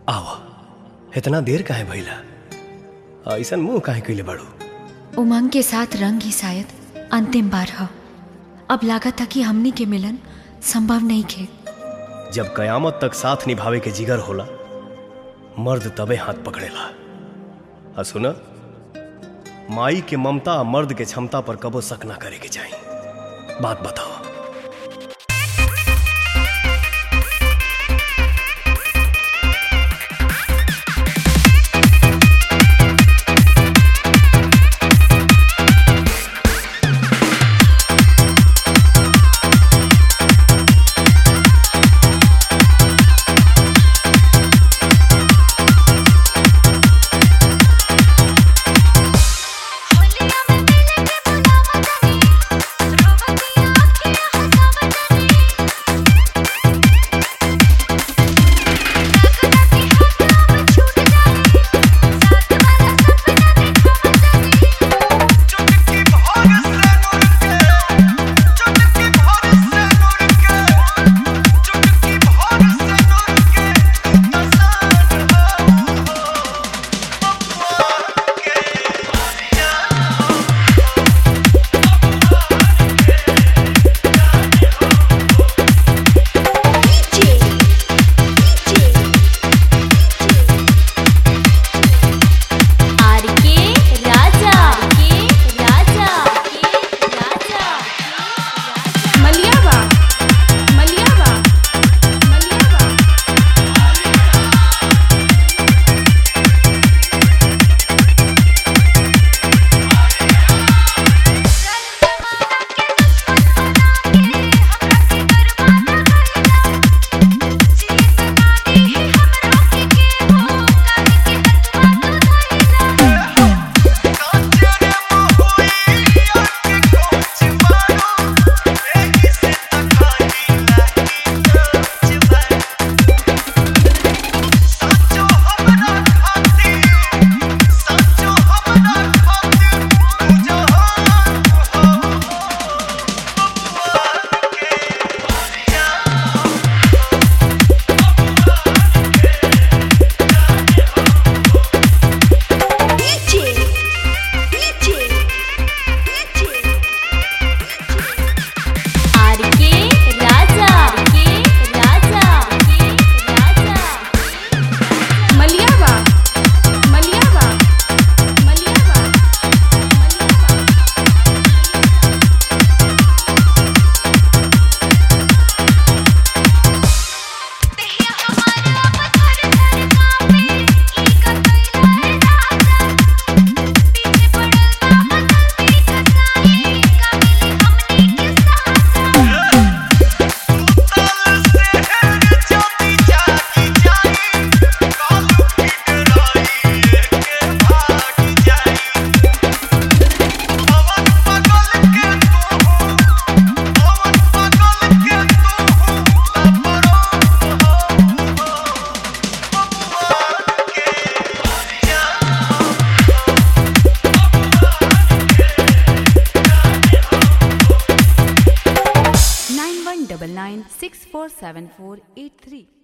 आव इतना देर काहे भइला ऐसन मुंह काहे कइले बाड़ू उमंग के साथ रंग ही शायद अंतिम बार ह अब लागत था कि हमनी के मिलन संभव नहीं खे जब कयामत तक साथ निभावे के जिगर होला मर्द तबे हाथ पकड़ेला आ सुन माई के ममता आ मर्द के क्षमता पर कबो शक ना करे के चाही बात बताओ आरके राजा के राजा के राजा मलियावा मलियावा मलियावा आरके राजा के राजा के राजा मलियावा मलियावा मलियावा nine one double nine six four seven four eight three.